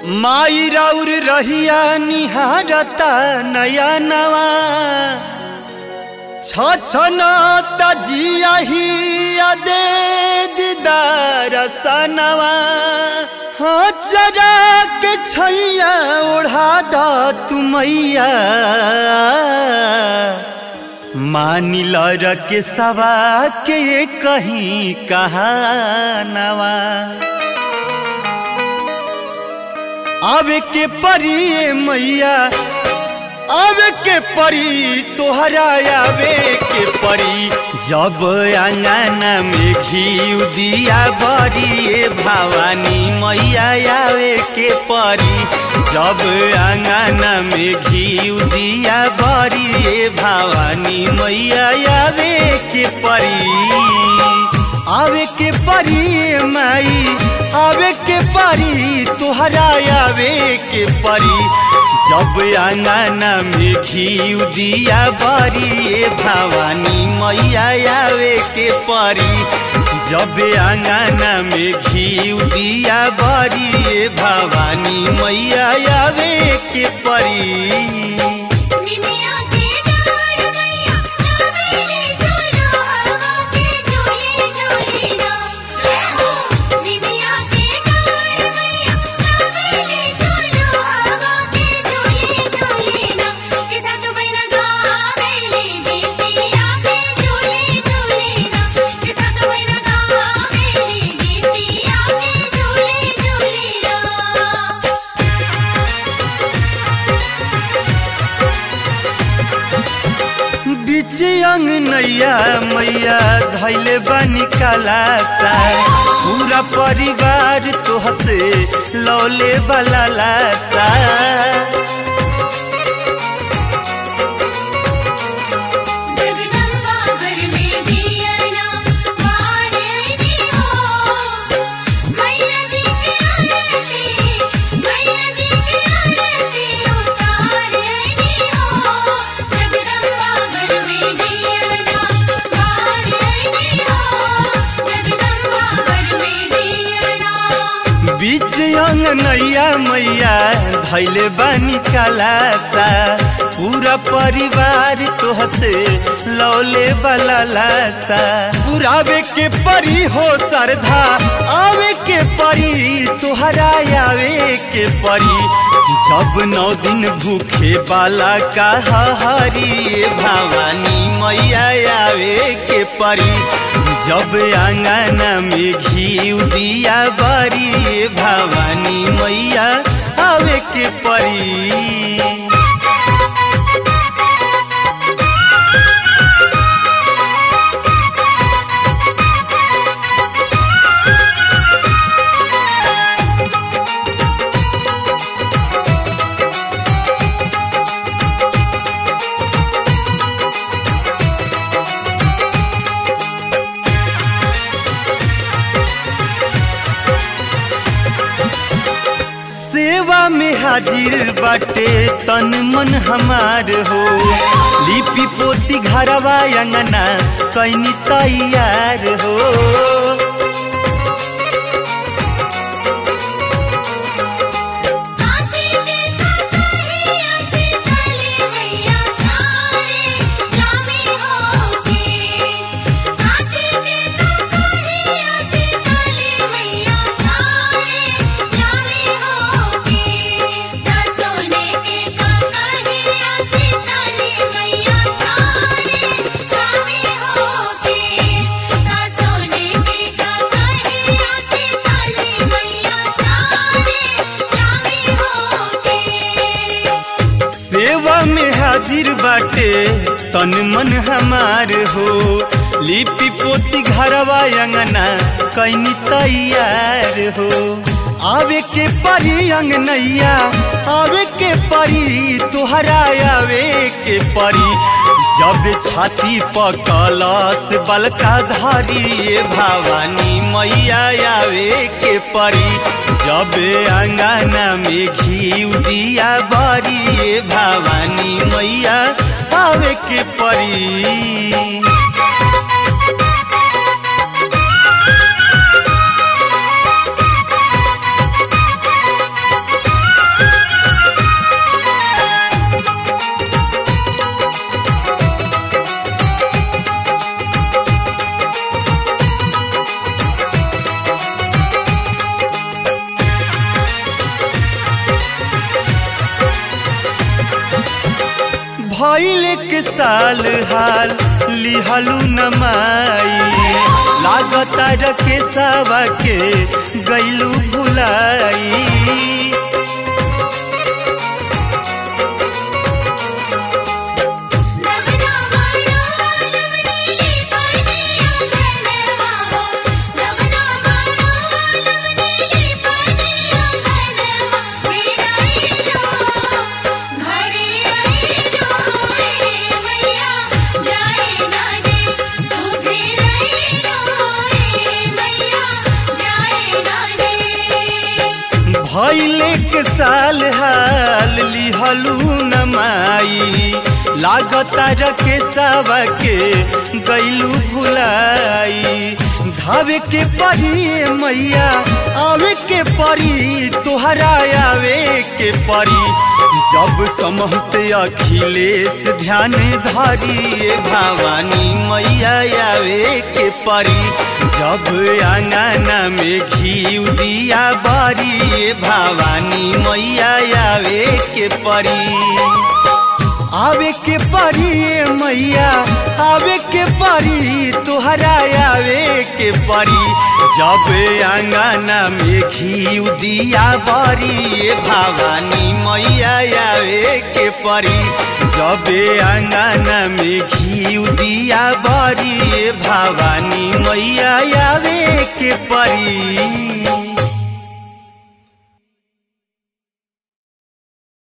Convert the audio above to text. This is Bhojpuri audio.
माई राउर रहिया निहारता नया नवा छछन तजिया ही दे दीदार सनवा हो जरा के छैया ओढ़ा द तुमैया मानिल के सवा के कहीं कहानवा आवे के परी मैया आवे के परी तोहरा आवे के परी जब अंगना में घी दिया बड़ी भवानी मैया आवे के परी जब अंगना में घी दिया बड़ी भवानी मैया आवे के परी आवे के परी माई आवे के परी तुहरा आवे के परी जब अंगना में घी दिया बरी भवानी मैया आवे के परी जब अंगना में घी दिया बरी भवानी मैया आवे के परी निमिया के डार मैया लावेले झूलो हवा के झूले झूले ना जय हो निमिया के डार मैया लावेले झूलो हवा के झूले झूले ना के साथ बहिना गावेले गीतिया के झूले झूले ना के साथ बहिना गावेले गीतिया के झूले झूले ना बीच अंग नैया मैया धैले बानी कलासा पूरा परिवार तोहसे लौले वाला लासा जगदम्बा घर में दिया ना मारनी हो मैया जी की आरती मैया जी की आरती उतारनी हो जगदम्बा घर में दिया ना मारनी हो जगदम्बा घर में दिया ना बीच अंग नैया मैया धैले बानी कलासा पूरा परिवार तोहसे लौले वाला लासा पुरावे के परी हो सरधा आवे के परी तोहरा आवे के परी जब नौ दिन भूखे बाला का हरी भवानी मैया आवे के परी जब अंगना में घी दिया बरी भवानी मैया आवे के परी सेवा में हाजिर बाटे तन मन हमार हो लिपि पोती घरवा अंगना कैनी तैयार हो आते देखा कहिया से चले मैया छारे लामी होके आते देखा कहिया से चले मैया छारे लामी होके ता सोने के का कहिया से चले मैया छारे लामी होके ता सोने के का कहिया से चले मैया छारे लामी होके सेवा में हाजिर बाटे तन मन हमार हो लिपि पोती घरवा अंगना कैनी तैयार हो आवे के परी अंगनैया आवे के परी तुहरा आवे के परी जब छाती पर कलश बलका धारी भवानी मैया आवे के परी जब अंगना में घी दिया बरी भवानी मैया आवे के परी भइल के साल हाल लिहलू नमाई लागता रके सावा के गैलू भुलाई नवना मारो लवनीले पानिया गनवा हो नवना मारो लवनीले पानिया गनवा मेरा इलो घरे आइलो रे मैया जाए ना दे तू घेर आइलो रे मैया जाए ना दे भइले के साल हाल लिहलू नमाई लागता रके सावा के गैलू भुलाई धावे के परी मैया आवे के परी तोहरा आवे के परी जब समहते अखिलेश ध्यान धरी भवानी मैया आवे के परी जब आंगना में घी दिया बारी भवानी मैया आवे के परी आवे के परी मैया आवे के परी तोहरा आवे के परी जब आंगना में घी दिया बारी भवानी मैया आवे के परी जब आंगना में घी दिया बारी भवानी मैया आवे के परी